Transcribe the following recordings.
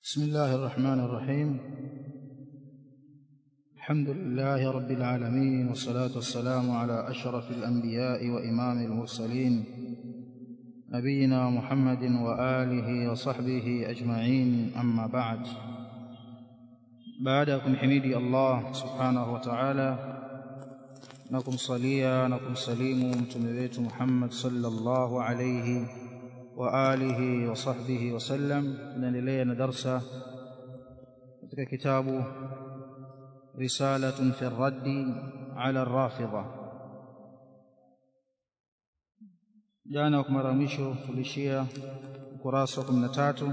بسم الله الرحمن الرحيم الحمد لله رب العالمين والصلاة والسلام على أشرف الأنبياء وإمام المرسلين نبينا محمد وآله وصحبه أجمعين أما بعد بعدكم حميدي الله سبحانه وتعالى نكم صليا نكم سليم متمبيت محمد صلى الله عليه وآله وصحبه وسلم ننلي ندرس كتاب رسالة في الرد على الرافضة jana kwa mara mwisho tulishia ukurasa wa kumi na tatu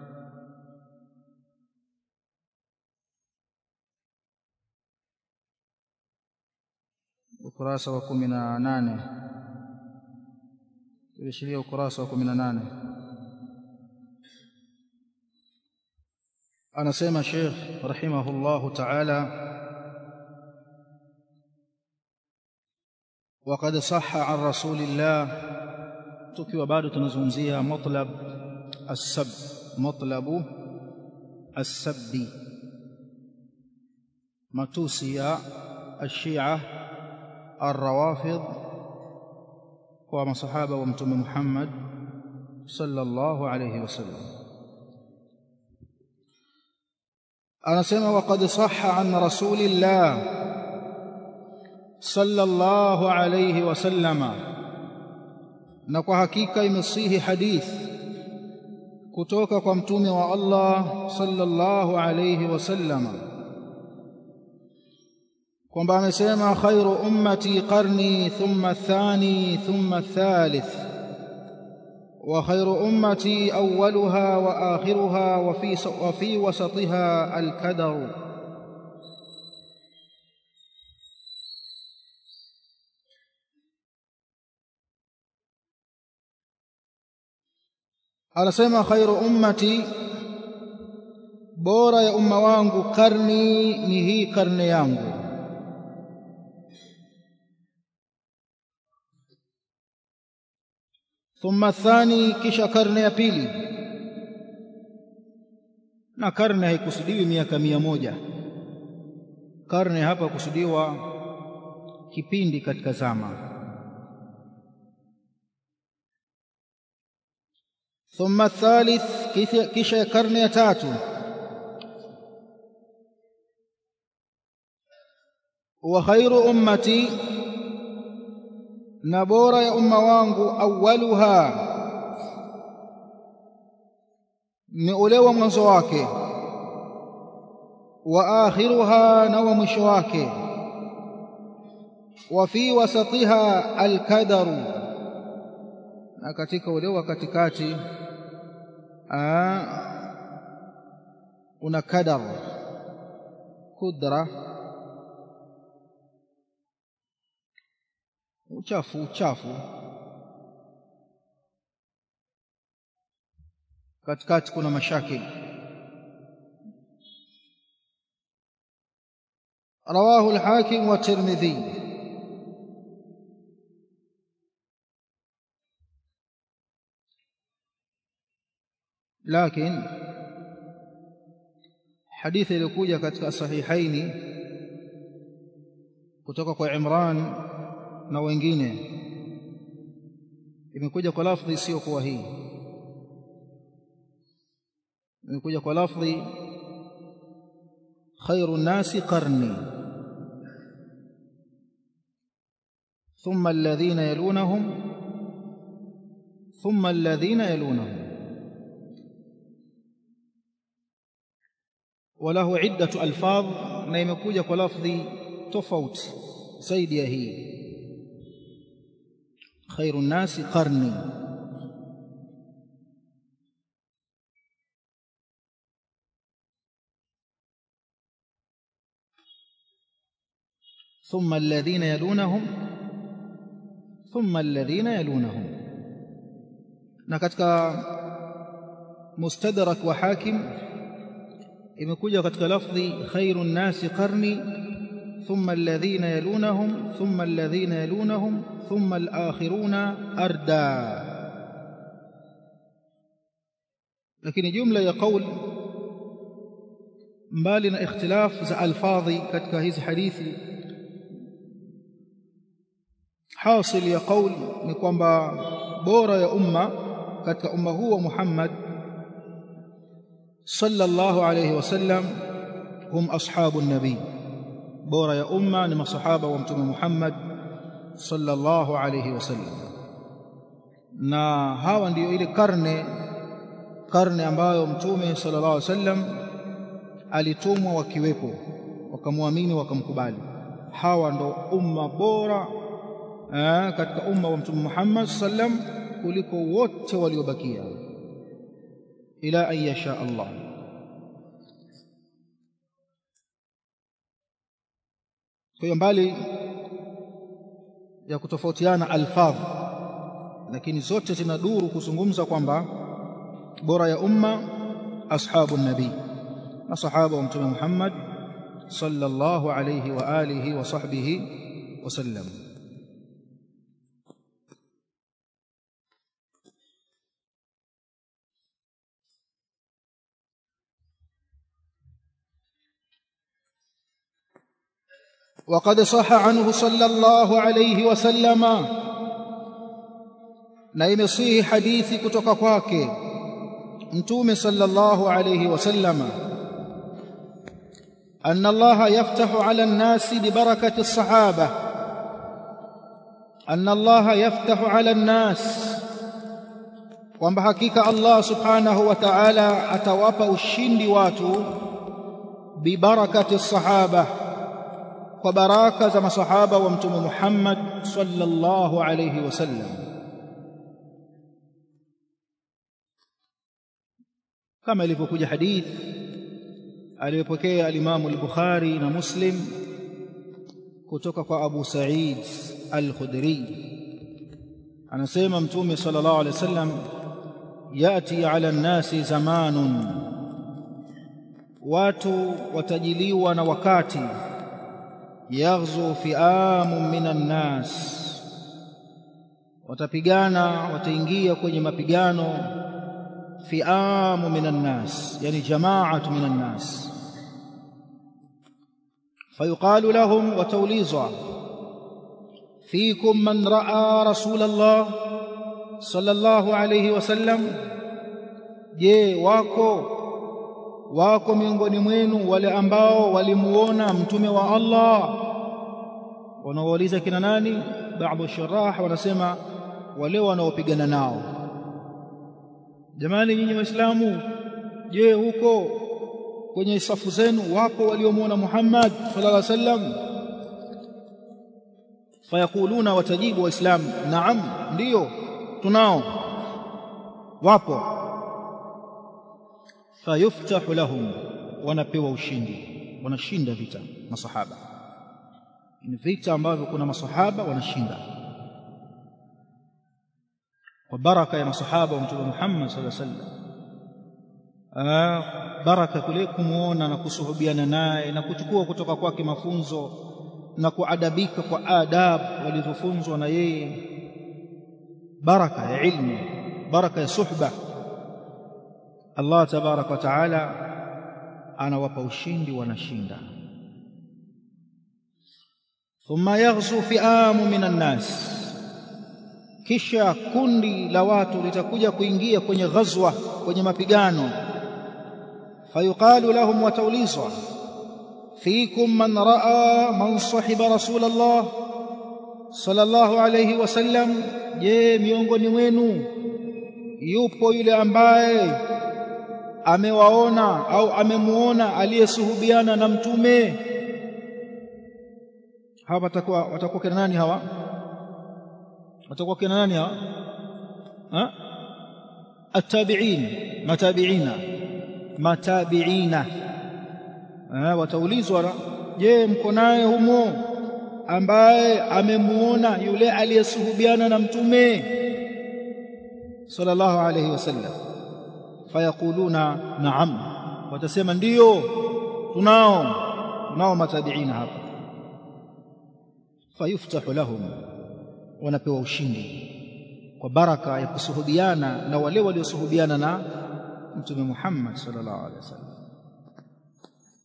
ukurasa wa kumi na nane tulishiria ukurasa wa kumi na nane anasema Sheikh rahimahullahu ta'ala وقد صح عن رسول الله tukiwa bado tunazungumzia matlab as-sab matlabu as-sabbi matusi ya الشيعة الروافض kwa masahaba wa mtume Muhammad sallallahu alayhi wasallam anasema waqad sahha an rasulillah sallallahu alayhi wasallama na kwa hakika imesihi hadith kutoka kwa mtume wa Allah sallallahu alayhi wasallama kwamba amesema khairu ummati qarni thumma athani thumma athalith wa khairu ummati awwaluha wa akhiruha wa fi wa fi wasatiha al-kadar anasema khairu ummati bora ya umma wangu karni ni hii karne yangu thumma thani kisha karne ya pili na karne haikusudiwi miaka mia moja karne hapa kusudiwa kipindi katika zama ثم الثالث kisha karne ya tatu wa khairu ummati na bora ya umma wangu awwaluha ni ule wa mwanzo wake wa akhiruha na wa mwisho wake wa fi wasatiha alkadaru na katika ule wa katikati una kadar kudra uchafu uchafu katikati kuna mashakil رواه الحاكم والترمذي لكن حديث iliyokuja katika sahihaini kutoka kwa Imran na wengine imekuja kwa lafdhi isiyo kuwa hii imekuja kwa lafdhi khairu nasi qarni thumma alladhina yalunahum thumma alladhina yalunahum وله عدة ألفاظ na imekuja kwa lafdhi tofauti zaidi ya hii khairu nasi qarni ثم الذين يلونهم ثم الذين يلونهم na katika mustadrak wa hakim imekuja katika lafdhi khairu nnasi qarni thumma alladhina yalunahum thumma alladhina yalunahum thumma alakhiruna arda lakini jumla ya qaul mbali na ikhtilaf za alfadhi katika hizi hadithi hasil ya kauli ni kwamba bora ya umma katika umma huu wa Muhammad sallallahu alayhi wasallam hum ashabu nabii bora ya umma ni masahaba wa mtume Muhammad sallallahu alayhi wasallam na hawa ndiyo ile karne karne ambayo mtume sallallahu alayhi wasallam alitumwa wakiwepo wakamwamini wakamkubali hawa ndo umma bora eh, katika umma wa mtume Muhammad sallam kuliko wote waliobakia ila an yasha Allah kwa hiyo mbali ya kutofautiana alfadh lakini zote zinaduru kuzungumza kwamba bora ya umma ashabu nabii masahaba wa mtume Muhammad sallallahu alayhi wa alihi wa sahbihi wasallam وقد صح عنه صلى الله عليه وسلم na imesihi hadithi kutoka kwake mtume sallallahu alayhi wasallama أن الله يفتح على الناس ببركة الصحابة أن الله يفتح على الناس kwamba hakika Allah subhanahu wa ta'ala atawapa ushindi watu bibarakati sahaba kwa baraka za masahaba wa mtume Muhammad sallallahu alayhi wasallam kama ilivyokuja hadith aliyopokea alimamu al-Bukhari na Muslim kutoka kwa Abu Sa'id al-Khudri anasema mtume sallallahu alaihi wasallam yati ala nnasi zamanun watu watajiliwa na wakati yaghzu fi'amun minan nas watapigana wataingia kwenye mapigano fi'amu minan nas yani jama'atu minan nas fayuqalu lahum wataulizwa fiikum man ra'a rasulullah sallallahu alayhi wasallam je wako wako miongoni mwenu wale ambao walimuona mtume wa Allah wanaouliza kina nani baadhi shurah wanasema wale wanaopigana nao jamani nyinyi waislamu je huko kwenye safu zenu wako waliomuona Muhammad sallallahu alaihi wasallam fayakuluna watajibu waislamu naam ndiyo tunao wapo fayuftahu lahum wanapewa ushindi wanashinda vita masahaba ni vita ambavyo kuna masahaba wanashinda kwa baraka ya masahaba wa mtume Muhammad sallallahu alaihi wasallam baraka kule kumuona na kusuhubiana naye na kuchukua kutoka kwake mafunzo na kuadabika kwa adab walizofunzwa na yeye baraka ya ilmu baraka ya suhba Allah tabaraka wa taala anawapa ushindi wanashinda thumma yaghzu fi'amu minan nas kisha kundi la watu litakuja kuingia kwenye ghazwa kwenye mapigano fayuqalu lahum wataulizwa fiikum man raa man sahiba rasulullah sallallahu alayhi wasallam je miongoni mwenu yupo yule ambaye amewaona au amemuona aliyesuhubiana na mtume hawa watakuwa watakuwa kina nani hawa watakuwa kina nani hawa ha التابعين متابعين متابعين wataulizwa je mko naye humo ambaye amemuona yule aliyesuhubiana na mtume sallallahu alayhi wasallam fayaquluna na'am watasema ndiyo tunao tunao matabiina hapa fayuftahu lahum wanapewa ushindi kwa baraka ya kusuhubiana na wale waliosuhubiana na mtume Muhammad sallallahu alaihi wasallam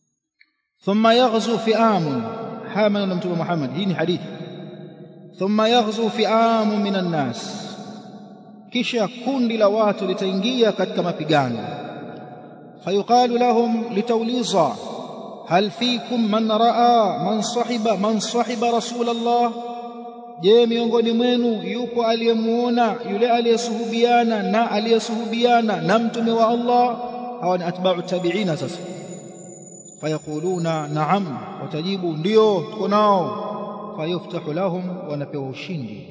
thumma yaghzu fi'amun haya maneno mtume Muhammad hii ni hadithi thumma yaghzu fi'amun minan nas kisha kundi la watu litaingia katika mapigano fayuqalu lahum litauliza hal fikum man raa man sahiba man sahiba rasulullah je miongoni mwenu yupo aliyemuona yule aliyesuhubiana na aliyesuhubiana na mtume wa Allah hawa ni atba'u tabi'ina sasa fayaquluna na'am watajibu ndio tuko nao fayuftahu lahum wanapewa ushindi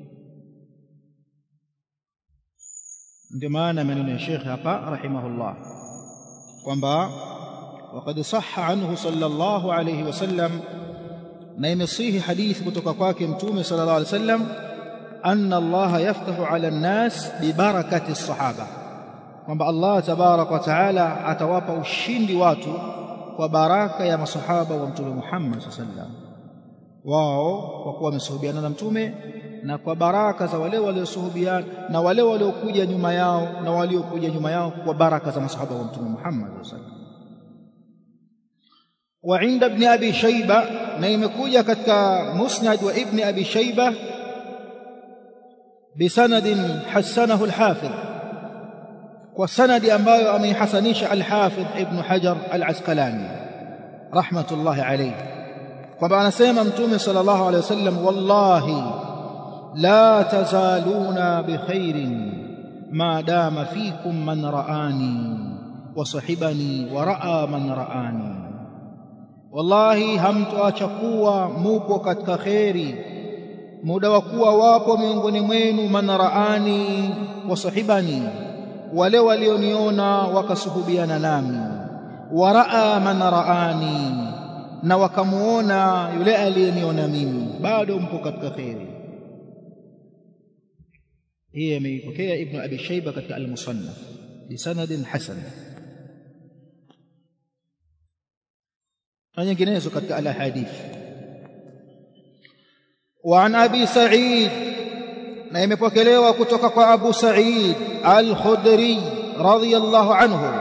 ndio maana maneno ya Sheikh hapa rahimahullah kwamba وقد صح عنه صلى الله عليه وسلم na imesihi hadithi kutoka kwake mtume sallallahu alaihi wasallam anna Allah yaftahu ala an-nas bi barakati as-sahaba kwamba Allah tabarak wa taala atawapa ushindi watu kwa baraka ya masahaba wa mtume Muhammad sallallahu alaihi wasallam wao kwa kuwa wamesuhubiana na mtume na kwa baraka za wale waliosuhubiana na wale waliokuja nyuma yao na waliokuja nyuma yao kwa baraka za masahaba wa mtume Muhammad sallallahu alaihi wasallam وعند ابن أبي شيبة نيمكوجة كتك مسند وابن أبي شيبة بسند حسنه الحافظ والسند أنبايو أمي حسنيش الحافظ ابن حجر العسقلاني رحمة الله عليه وبعد سيما متومي صلى الله عليه وسلم والله لا تزالون بخير ما دام فيكم من رآني وصحبني ورأى من رآني wallahi hamtoacha kuwa mupo katika kheri muda wa kuwa wapo miongoni mwenu manaraani wa sahibani wale walioniona wakasuhubiana nami waraa manaraani na wakamuona yule aliyeniona mimi bado mpo katika kheri hii ameipokea ibnu abi shaiba katika almusannaf bisanadin hasan na nyinginezo katika alahadith وعن ابي سعيد na imepokelewa kutoka kwa Abu Sa'id Al-Khudri radhiyallahu anhu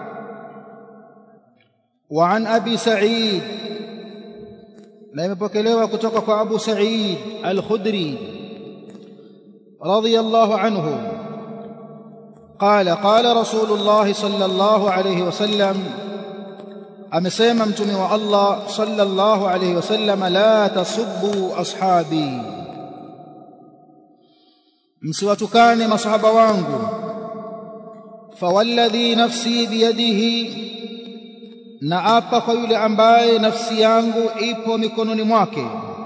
وعن ابي سعيد na imepokelewa kutoka kwa Abu Sa'id Al-Khudri radhiyallahu anhu قال قال رسول الله صلى الله عليه وسلم amesema mtume wa Allah sallallahu alayhi wasallam la tasubbu ashabi msiwatukane masahaba wangu fawalladhi nafsi biyadihi na apa kwa yule ambaye nafsi yangu ipo mikononi mwake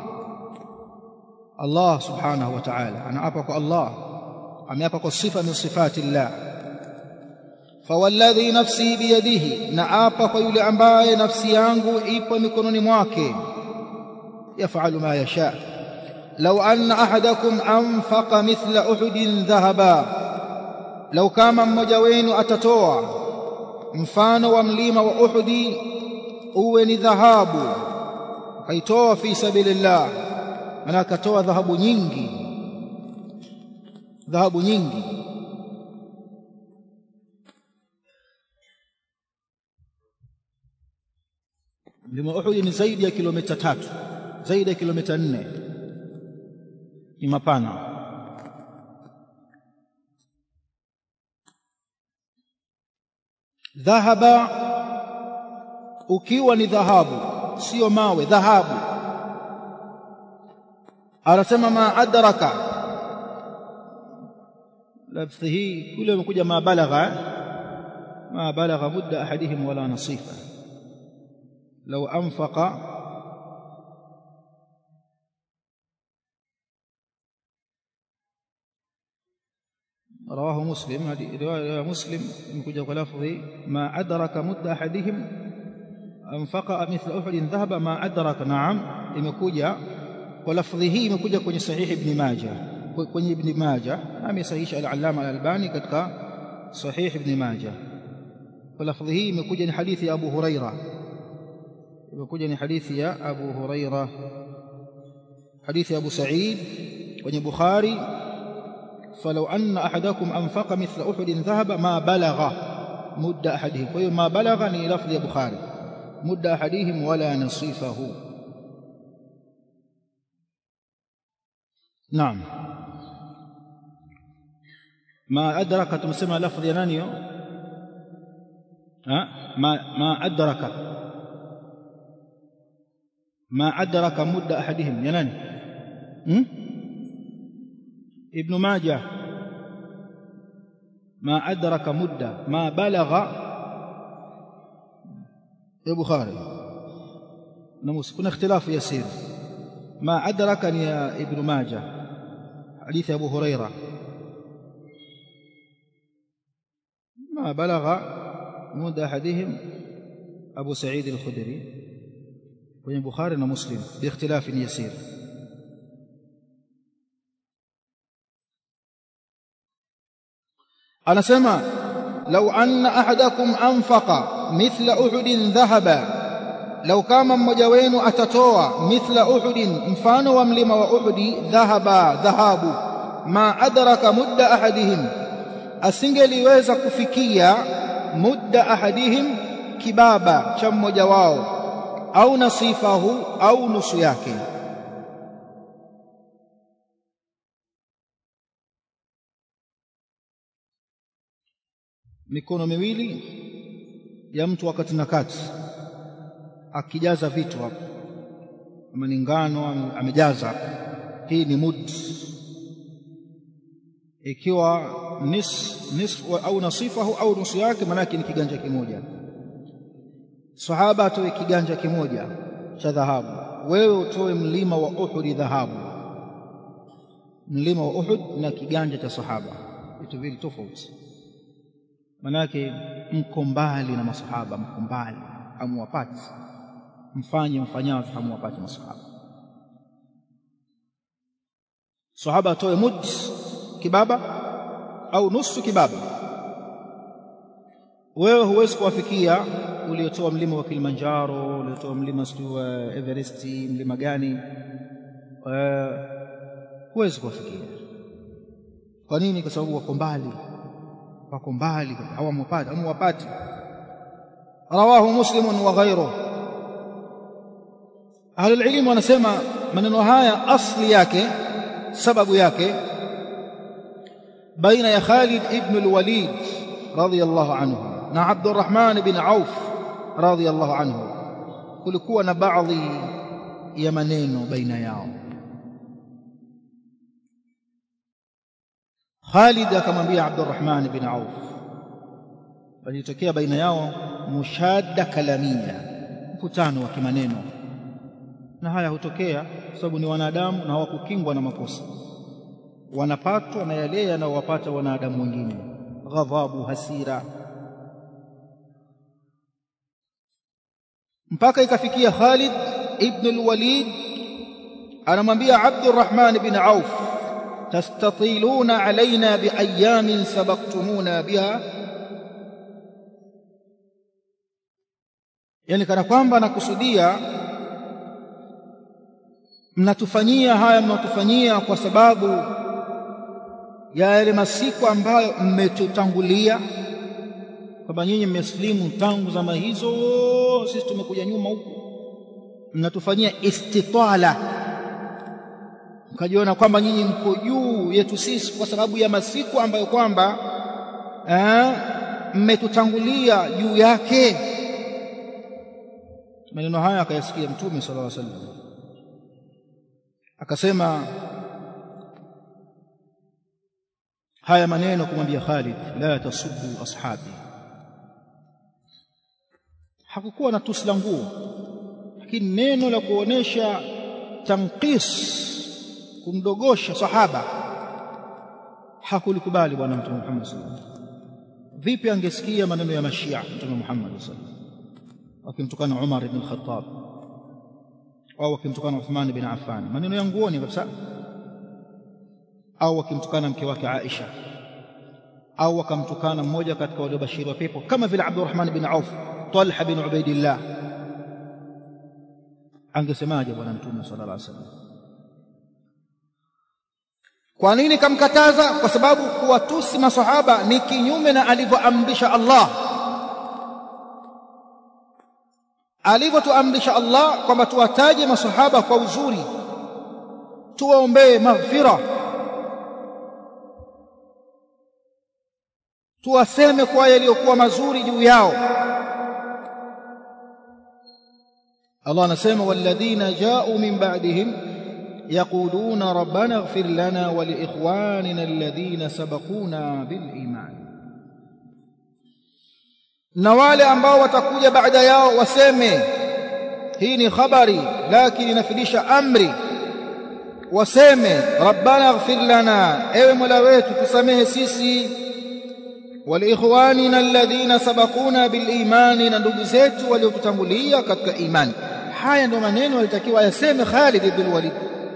Allah subhanahu wa ta'ala anaapa kwa Allah ameapa kwa sifa min sifati Allah fawalladhi nafsi biyadihi na apa kwa yule ambaye nafsi yangu ipo mikononi mwake yafalu ma yasha law anna ahadakum anfaqa mithla uhudin dhahaba law kama mmoja wenu atatoa mfano wa mlima wa uhudi uwe ni dhahabu kaitoa fi sabilillah maana akatoa dhahabu nyingi dhahabu nyingi mlima Uhud ni zaidi ya kilomita tatu zaidi ya kilomita nne ni mapana dhahaba ukiwa ni dhahabu sio mawe dhahabu anasema ma adraka lafzi hii kule umekuja ma balagha ma balagha mudda ahadihim wala nasifa لو أنفق رواه مسلم هذه رواية مسلم يمكن لفظ ما أدرك مد أحدهم أنفق مثل أحد ذهب ما أدرك نعم imekuja kwa lafdhi hii imekuja kwenye sahihi ibn Majah kwenye ibn Majah amesahihisha al-Allama al-Albani katika sahih ibn Majah kwa lafdhi hii imekuja ni hadithi ya Abu Huraira imekuja ni hadithi ya Abu Huraira hadithi ya Abu Sa'id kwenye Bukhari falau anna ahadakum anfaqa mithla uhudin dhahaba ma balagha mudda ahadihim kwa hiyo ma balagha ni lafdhi ya Bukhari مد أحدهم ولا نصيفه نعم ما أدرك تمسمى لفظ ينانيو ها ما ما أدرك ما أدرك مد أحدهم يناني ابن ماجه ما أدرك مدة ما بلغ يا بخاري نموس كنا اختلاف يسير ما أدركني يا ابن ماجه حديث أبو هريرة ما بلغ مد أحدهم أبو سعيد الخدري وين بخاري ومسلم باختلاف يسير anasema lau anna ahadakum anfaqa mithla uhudin dhahaba lau kama mmoja wenu atatoa mithla uhudin mfano wa mlima wa uhudi dhahaba dhahabu ma adraka mudda ahadihim asingeliweza kufikia mudda ahadihim kibaba cha mmoja wao au nasifahu au nusu yake mikono miwili ya mtu wakati na kati akijaza vitu hapo kama ni ngano amejaza hii ni mud ikiwa nis, nis au nasifahu au nusu yake maanake ni kiganja kimoja sahaba atoe kiganja kimoja cha dhahabu wewe utoe mlima wa Uhud dhahabu mlima wa Uhud na kiganja cha sahaba vitu vile tofauti manake mko mbali na masahaba mko mbali hamuwapati mfanye mfanyavyo hamuwapati masahaba sahaba atoe mud kibaba au nusu kibaba wewe huwezi kuwafikia uliotoa mlima wa Kilimanjaro uliotoa mlima sijui wa Everest mlima gani huwezi kuwafikia kwa nini kwa sababu wako mbali wako mbali hawamwapati hamwapati rawahu muslim wa ghayruhu ahlul ilm wanasema maneno haya asli yake sababu yake baina ya Khalid ibn al-Walid radiyallahu anhu na Abdurrahman ibn Auf radiyallahu anhu kulikuwa na baadhi ya maneno baina yao Khalid akamwambia Abdurrahman ibn Auf walitokea baina yao mushadda kalamia mkutano wa kimaneno na haya hutokea kwa sababu ni wanadamu na hawakukingwa na makosa wanapatwa na yale yanayowapata wanadamu wengine ghadhabu hasira mpaka ikafikia Khalid ibn al-Walid anamwambia Abdurrahman ibn Auf tastatiluna alaina biayamin sabaqtumuna biha yani kana kwamba nakusudia mnatufanyia haya mnatufanyia kwa sababu ya yale masiku ambayo mmetutangulia kwamba nyinyi mmeslimu tangu zama hizo sisi tumekuja nyuma huku mnatufanyia istitala mkajiona kwamba nyinyi mko juu yetu sisi kwa sababu ya masiku ambayo kwamba mmetutangulia juu yake maneno haya akayasikia mtume sallallahu alaihi wasallam akasema haya maneno kumwambia Khalid la tasubbu ashabi hakukuwa na tusi la nguo lakini neno la kuonesha tanqis kumdogosha sahaba hakulikubali bwana mtume Muhammad sallallahu alaihi wasallam vipi angesikia maneno ya mashia mtume Muhammad sallallahu alaihi wasallam wakimtukana Umar ibn al-Khattab au wakimtukana Uthman bin Affan maneno ya nguoni kabisa au wakimtukana mke wake Aisha au wakamtukana mmoja katika waliobashiri wa pepo kama vile Abdurrahman bin Auf Talha bin Ubaidillah angesemaje bwana mtume sallallahu alaihi wasallam kwa nini kamkataza kwa sababu kuwatusi masahaba ni kinyume na alivyoamrisha Allah alivyotuamrisha Allah kwamba tuwataje masahaba kwa uzuri tuwaombee maghfira tuwaseme kwa yaliyokuwa mazuri juu yao Allah anasema walladhina ja'u min ba'dihim yaquluna rabbana ighfir lana wa liikhwanina alladhina sabaquna bil iman na wale ambao watakuja baada yao waseme hii ni khabari lakini inafidisha amri waseme rabbana ighfir lana ewe mola wetu tusamehe sisi waliikhwanina alladhina sabaquna bilimani na ndugu zetu waliotutangulia katika imani haya ndio maneno alitakiwa yaseme Khalid ibn Walid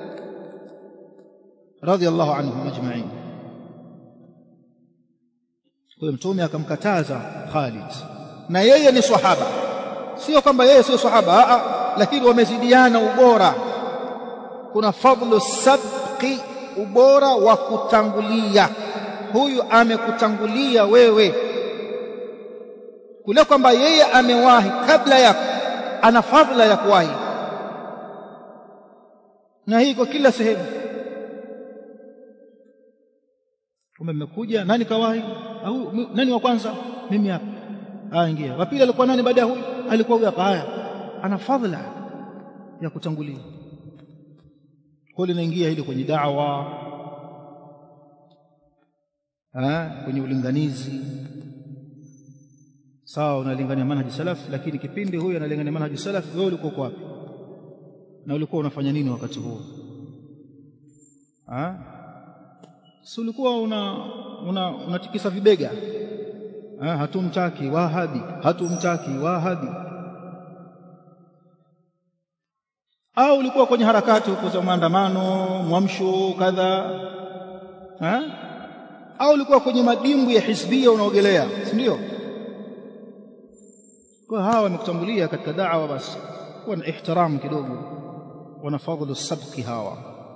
radiyallahu anhum ajma'in kwa mtume akamkataza Khalid na yeye ni sahaba sio kwamba yeye sio sahaba a lakini wamezidiana ubora kuna fadlu sabqi ubora wa kutangulia huyu amekutangulia wewe kule kwamba yeye amewahi kabla yako ana fadhila ya kuwahi na hii kwa kila sehemu kama mmekuja nani kawahi au nani wa kwanza mimi hapa ah ingia wa pili alikuwa nani baada ya huyu alikuwa huyu hapa haya ana fadhila ya kutangulia kwa linaingia hili kwenye da'wa ah kwenye ulinganizi sawa unalingania manhaji salaf lakini kipindi huyu analingania manhaji salaf wewe ulikuwa kwa wapi na ulikuwa unafanya nini wakati huo ah si ulikuwa una una unatikisa vibega ah hatumtaki wahabi hatumtaki wahabi au ulikuwa kwenye harakati huko za maandamano mwamsho kadha ah au ulikuwa kwenye madimbu ya hisbia unaogelea si ndio kwa hawa wamekutangulia katika da'wa basi kuwa na ihtiram kidogo wana fadhlu sabqi hawa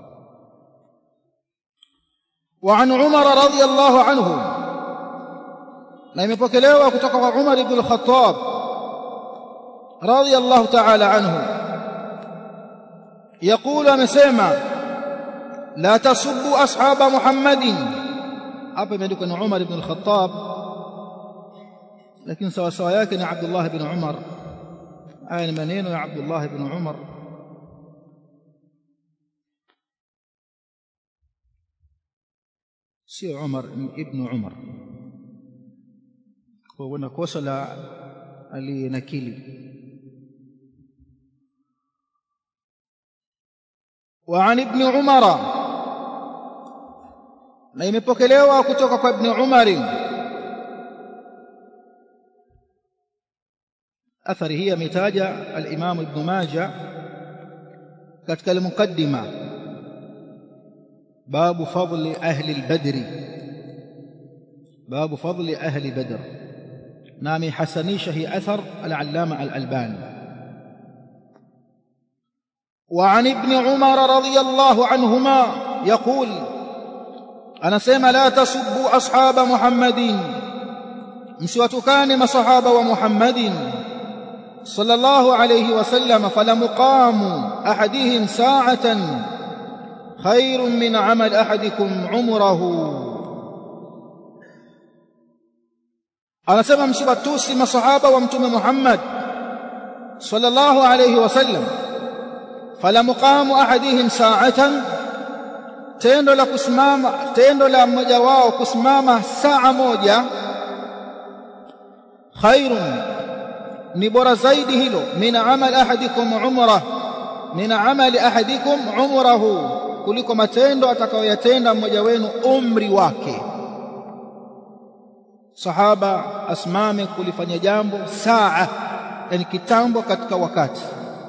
وعن عمر رضي الله عنه na imepokelewa kutoka kwa Umar ibn al-Khattab radiyallahu ta'ala anhu يقول amesema la tasubbu ashaba Muhammadin hapa imeandikwa ni Umar ibn al-Khattab lakini sawa sawa yake ni Abdullah ibn Umar haya ni maneno ya Abdullah ibn Umar sio Umar ibn Umar kwa wana kosa la aliyenakili وعن ابن عمر na imepokelewa kutoka kwa ibn Umar athari hii ametaja al-Imam Ibn Majah katika al-muqaddima babu fadli ahli al-badr babu fadli ahli badr na amehasanisha hii athar al-Allama al-Albani وعن ابن عمر رضي الله عنهما يقول أنا سيما لا تسبوا أصحاب محمد msiwatukane masahaba wa Muhammadin sallallahu alayhi wasallam falamuqamu ahadihim sa'atan khairun min 'amal ahadikum umrahu anasema msiwatusi masahaba wa mtume Muhammad sallallahu alayhi wasallam falamuqamu ahadihim sa'atan tendo la kusimama tendo la mmoja wao kusimama saa moja khairun ni bora zaidi hilo min amal ahadikum umrah min amali ahadikum umrahu kuliko matendo atakayoyatenda mmoja wenu umri wake sahaba asimame kulifanya jambo saa yani kitambo katika wakati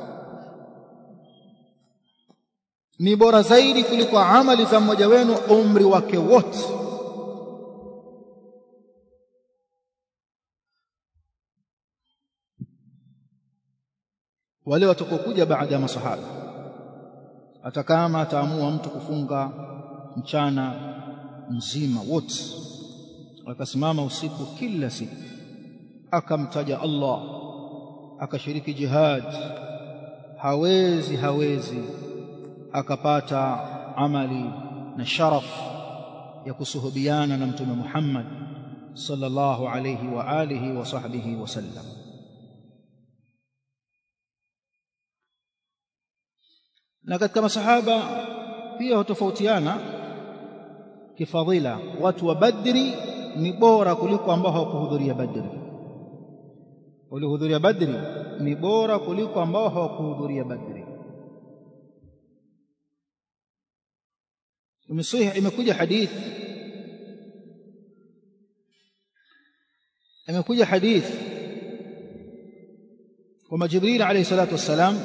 ni bora zaidi kuliko amali za mmoja wenu umri wake wote wale watakokuja baada ya masahaba hata kama ataamua mtu kufunga mchana mzima wote akasimama usiku kila siku akamtaja Allah akashiriki jihad hawezi hawezi akapata amali na sharaf ya kusuhubiana na mtume Muhammad sallallahu alayhi wa alihi wa sahbihi wasallam na katika masahaba pia hutofautiana kifadhila watu wa badri ni bora kuliko ambao hawakuhudhuria badri waliohudhuria badri ni bora kuliko ambao hawakuhudhuria badri imesahih imekuja hadith imekuja hadith kwamba Jibril alayhi salatu wassalam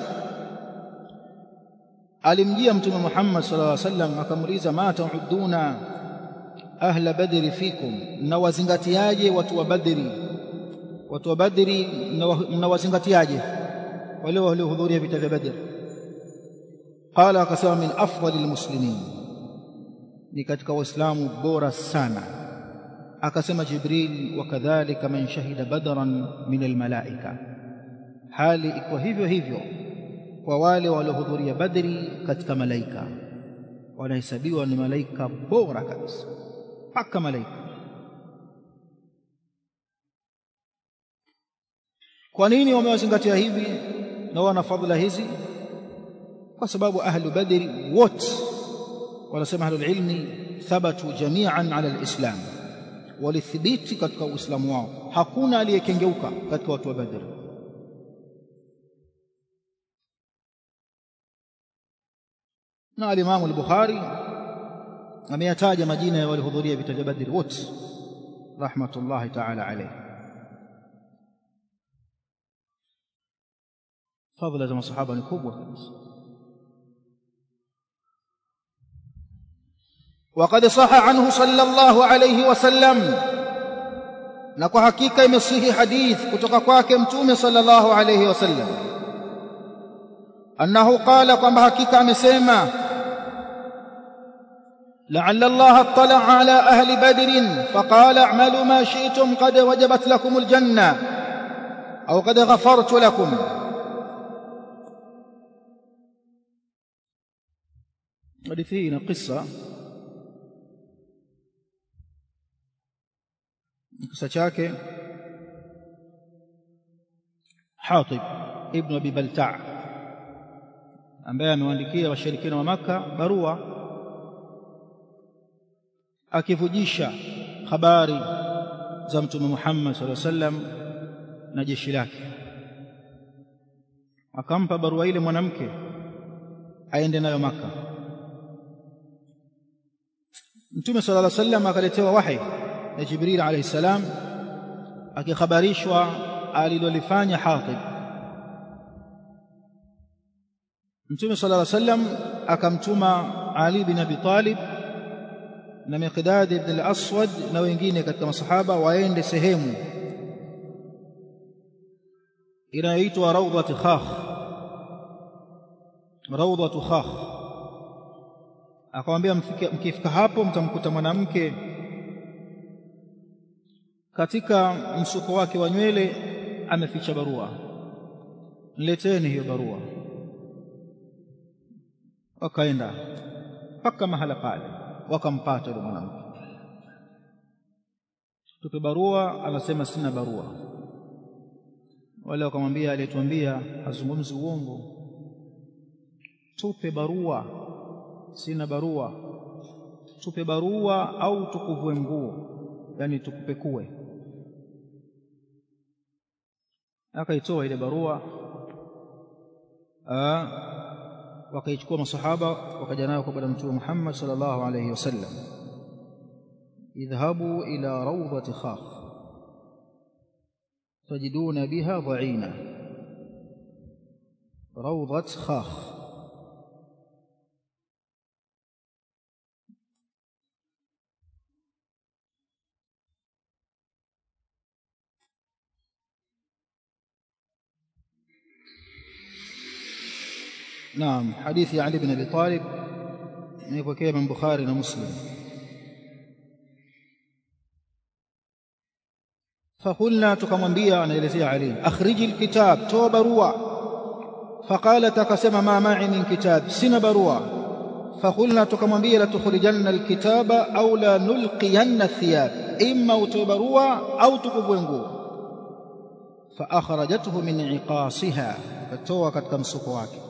alimjia mtume Muhammad sallallahu alaihi wasallam akamuuliza ma ta'uduna ahla badri fikum mnawazingatiaje watu wa badri watu wa badri mnawazingatiaje wale waliohudhuria vita vya badr qala akasema min afdalil muslimin ni katika waislamu bora sana akasema jibril wakadhalika man shahida badran min almalaika hali iko hivyo hivyo kwa wale waliohudhuria badri katika malaika wanahesabiwa ni malaika bora kabisa mpaka malaika kwa nini wamewazingatia hivi na wana fadhila hizi kwa sababu ahlu badri wote wanasema ahlu ilmi thabatu jami'an ala alislam walithibiti katika uislamu wao hakuna aliyekengeuka katika watu wa badri na al-Imam al-Bukhari ameyataja majina ya waliohudhuria vita vya Badri wote rahmatullahi ta'ala alayhi fadhila za masahaba ni kubwa kabisa وقد صح عنه صلى الله عليه وسلم na kwa hakika imesihi hadith kutoka kwake mtume sallallahu alayhi wasallam annahu qala kwamba hakika amesema لعل الله اطلع على أهل بدر فقال اعملوا ما شئتم قد وجبت لكم الجنة أو قد غفرت لكم حديثين قصة قصة شاكي حاطب ابن أبي بلتع ambaye amewaandikia washirikina wa maka barua akivujisha habari za mtume Muhammad sallallahu alaihi wasallam na jeshi lake akampa barua ile mwanamke aende nayo maka mtume sallallahu alaihi wasallam akaletewa wahi na Jibril alayhi salam akikhabarishwa alilolifanya Hatib Mtume sallallahu alaihi wasallam akamtuma Ali bin Abi Talib na Miqdad ibn al-Aswad na wengine katika masahaba waende sehemu inayoitwa Rawdat Khakh Rawdat Khakh akamwambia mkifika hapo mtamkuta mwanamke katika msuko wake wa nywele ameficha barua nileteni hiyo barua wakaenda mpaka mahala pale wakampata yule mwanamke tupe barua anasema sina barua wale wakamwambia aliyetuambia hazungumzi uongo tupe barua sina barua tupe barua au tukuvue nguo yani tukupekue akaitoa ile barua wakaichukua masahaba wakaja nayo kwa bwana mtume Muhammad sallallahu alayhi wasallam idhhabu ila rawdati khakh tajiduna biha dha'ina rawdat khakh نعم حديث علي بن ابي طالب يبقى من بخاري ومسلم fakulna tukamwambia anaelezea ali akhriji alkitab toa barua faqalat akasema ma ma'i min kitab sina barua fakulna tukamwambia la tukhrijanna alkitaba au la nulqiyanna thiyab imma utoe barua au tukuvue nguo faakhrajathu min iqasiha akatoa katika msuko wake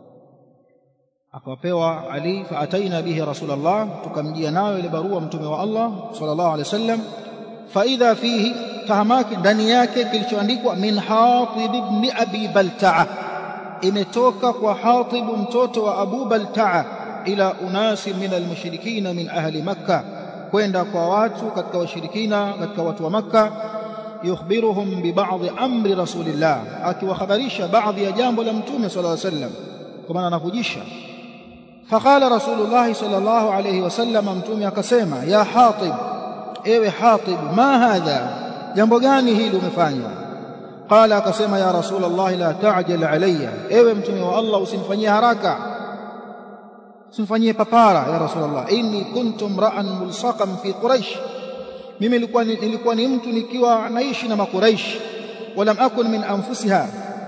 akapewa Ali faataina bihi rasulullah tukamjia nayo ile barua mtume wa Allah sallallahu alaihi wasallam faidha fihi tahamaki ndani yake kilichoandikwa min Hatib ibn Abi Balta'a imetoka kwa Hatib mtoto wa Abu Balta'a ila unasi min almushrikina min ahli Makkah kwenda kwa watu katika washirikina katika watu wa Makkah yukhbiruhum bi ba'd amri rasulillah akiwahabarisha baadhi ya jambo la mtume sallallahu alaihi wasallam kwa maana anakujisha فقال رسول الله صلى الله عليه وسلم mtume akasema ya hatib ewe hatib ma hadha jambo gani hili umefanya qala akasema ya rasul allah la ta'jal alayya ewe mtume wa allah usinifanyie haraka usinifanyie papara ya rasul allah inni kuntum ra'an mulsaqan fi quraish mimi nilikuwa nilikuwa ni mtu nikiwa naishi na makuraish walam akun min anfusiha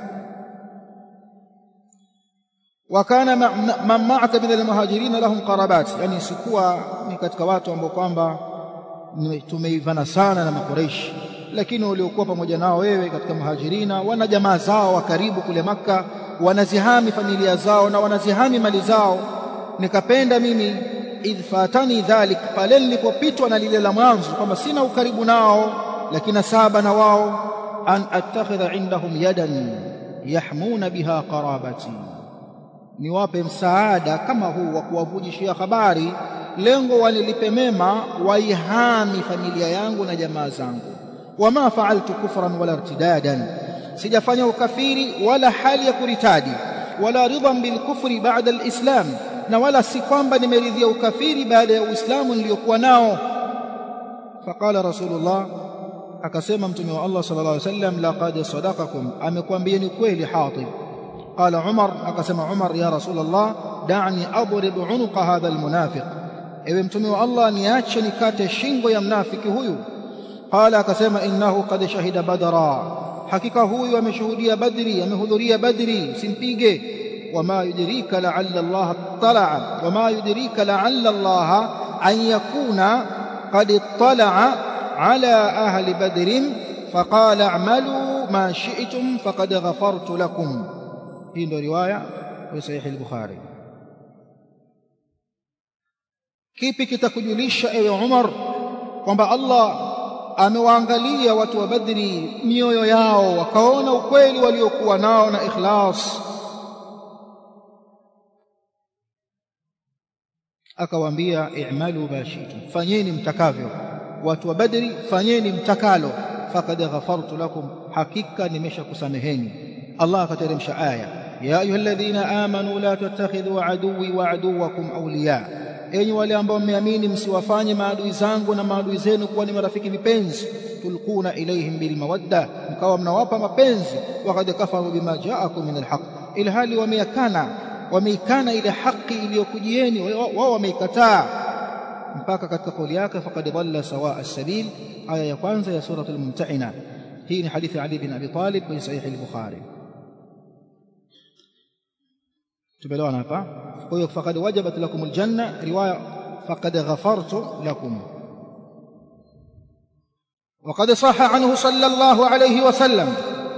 wakana man ma'aka min almuhajirin lahum qarabat yani sikuwa ni katika watu ambao kwamba tumeivana sana na makuraish lakini waliokuwa pamoja nao wewe katika muhajirina wana jamaa zao wa karibu kule maka wanazihami familia zao na wanazihami mali zao nikapenda mimi idh fatani dhalik pale nilipopitwa na lile la mwanzo kwamba sina ukaribu nao lakini saba na wao an attakhidha indahum yadan yahmuna biha qarabati niwape msaada kama huu wa kuwavujishia habari lengo wanilipe mema waihami familia yangu na jamaa zangu wama faaltu kufran wala irtidadan sijafanya ukafiri wala hali ya kuritadi wala ridhan bilkufri baada alislam na wala si kwamba nimeridhia ukafiri baada ya uislamu niliyokuwa nao faqala rasulullah akasema mtume wa Allah sallallahu alaihi wasallam laqad sadaqakum amekwambieni kweli hatib قال عمر أقسم عمر يا رسول الله دعني أضرب عنق هذا المنافق ewe mtume wa Allah niache nikate shingo ya mnafiki huyu qala akasema innahu qad shahida badra hakika huyu ameshuhudia badri amehudhuria badri simpige wama yudrika la'alla Allah tala'a wama yudrika la'alla Allah an yakuna qad ittala'a ala ahli badrin faqala a'malu ma shi'tum faqad ghafartu lakum hii ndio riwaya ya sahih al-Bukhari kipi kitakujulisha ewe Umar kwamba Allah amewaangalia watu wa Badri mioyo yao wakaona ukweli waliokuwa nao na ikhlas akawaambia i'malu bashitum fanyeni mtakavyo watu wa Badri fanyeni mtakalo faqad ghafartu lakum hakika nimeshakusameheni Allah akateremsha aya ya ayyuhalladhina amanu la tattakhidhu aduwwi wa aduwwakum awliya enyi wale ambao mmeamini msiwafanye maadui zangu na maadui zenu kuwa ni marafiki vipenzi tulquna ilaihim bilmawadda mkawa mnawapa mapenzi waqad kafaru bima ja'akum min alhaq ila hali wameyakana wameikana ile haki iliyokujieni wao wameikataa mpaka katika kauli yake faqad dhalla sawa as-sabil aya ya kwanza ya suratul mumtahina hii ni hadithi Ali bin Abi Talib kwenye sahihi al-Bukhari tumeelewana hapa kwa hiyo faqad wajabat lakum aljanna riwaya faqad ghafartu lakum وقد صح عنه صلى الله عليه وسلم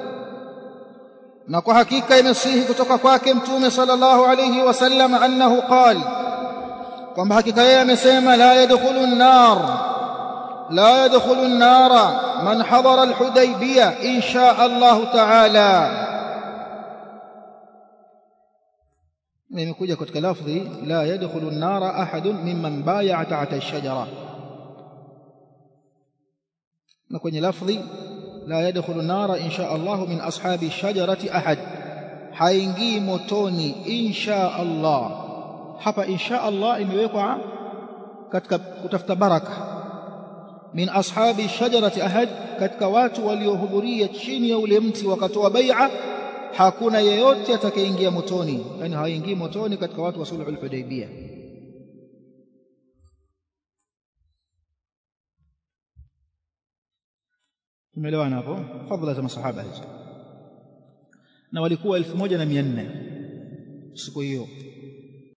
na kwa hakika imesihi kutoka kwake mtume sallallahu alayhi wasallam annahu qal kwamba hakika yeye amesema la yadkhulu an-nar la yadkhulu an-nara man hadara al-hudaybiyah insha Allah ta'ala imekuja katika lafdhi la yadkhulu an-nara ahadun mimman bay'a ta'ata ash-shajara na kwenye lafdhi la yadkhulu an-nara insha Allah min ashabi ash-shajarati ahad haingii motoni insha Allah hapa insha Allah imewekwa katika kutafuta baraka min ashabi ash-shajarati ahad katika watu waliohudhuria chini ya ule mti wakatoa bai'a hakuna yeyote atakayeingia motoni yani haingii motoni katika watu wa sulhul hudaybiyah tumeelewana hapo fadhila za masahaba hizo na walikuwa elfu moja na mia nne siku hiyo